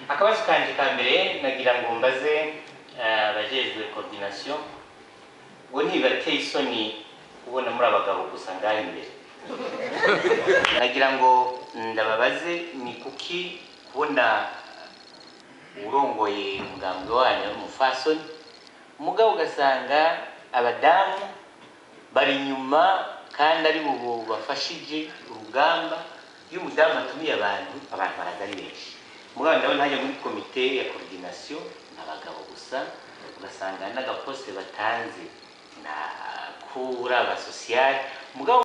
akabazo kanje ka mbere nagira ngo mbaze eh, abajejwe coordination ngo ntibibateye isoni kubona muri abagabo gusa ngaho imbere nagira ngo ndababaze ni kuki kubona urongoye umugambi wanyu ari umufasoni mugabo ugasanga abadamu bari inyuma kandi ari bo bafashije urugamba iyo umudamu atumiye abantu abantu baraza ari benshi mugabo ndabona hajya muri komite ya coordination ni abagabo gusa ugasanga n'agaposite batanze na kura abasosiyali mugabo